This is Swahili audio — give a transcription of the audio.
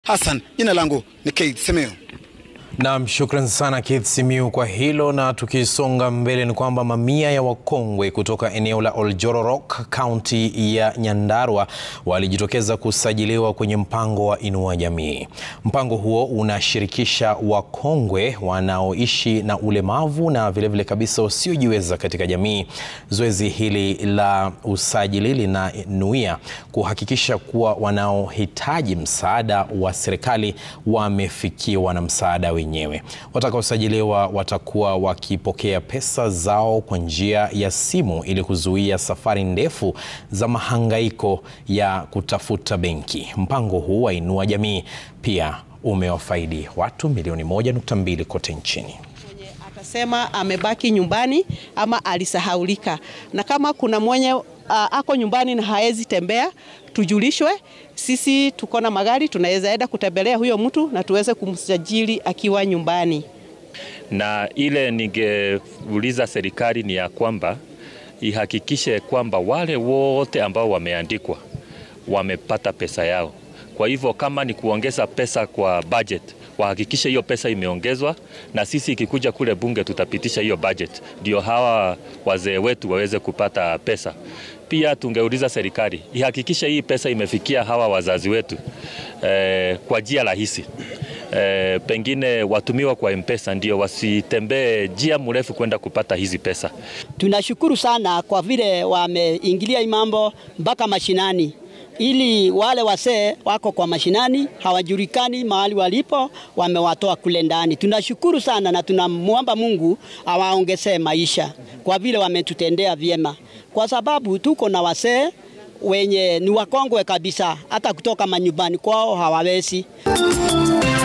Hassan, jina langu ni Keith Semeo. Naam, shukran sana Keith Simiu kwa hilo. Na tukisonga mbele ni kwamba mamia ya wakongwe kutoka eneo la Oljororok, kaunti ya Nyandarua walijitokeza kusajiliwa kwenye mpango wa Inua Jamii. Mpango huo unashirikisha wakongwe wanaoishi na ulemavu na vilevile vile kabisa wasiojiweza katika jamii. Zoezi hili la usajili linanuia kuhakikisha kuwa wanaohitaji msaada wa serikali wamefikiwa na msaada wenyewe. Watakaosajiliwa watakuwa wakipokea pesa zao kwa njia ya simu ili kuzuia safari ndefu za mahangaiko ya kutafuta benki. Mpango huu wa Inua Jamii pia umewafaidi watu milioni moja nukta mbili kote nchini. Atasema amebaki nyumbani ama alisahaulika, na kama kuna mwenye uh, ako nyumbani na haezi tembea, tujulishwe. Sisi tuko na magari, tunaweza enda kutembelea huyo mtu na tuweze kumsajili akiwa nyumbani. Na ile ningeuliza serikali ni ya kwamba ihakikishe kwamba wale wote ambao wameandikwa wamepata pesa yao. Kwa hivyo kama ni kuongeza pesa kwa budget, wahakikishe hiyo pesa imeongezwa, na sisi ikikuja kule bunge tutapitisha hiyo budget, ndio hawa wazee wetu waweze kupata pesa. Pia tungeuliza serikali ihakikishe hii pesa imefikia hawa wazazi wetu eh, kwa njia rahisi. E, pengine watumiwa kwa M-Pesa ndio wasitembee njia mrefu kwenda kupata hizi pesa. Tunashukuru sana kwa vile wameingilia hii mambo mpaka mashinani, ili wale wasee wako kwa mashinani hawajulikani mahali walipo, wamewatoa kule ndani. Tunashukuru sana na tunamwomba Mungu awaongezee maisha kwa vile wametutendea vyema, kwa sababu tuko na wasee wenye ni wakongwe kabisa, hata kutoka manyumbani kwao hawawezi.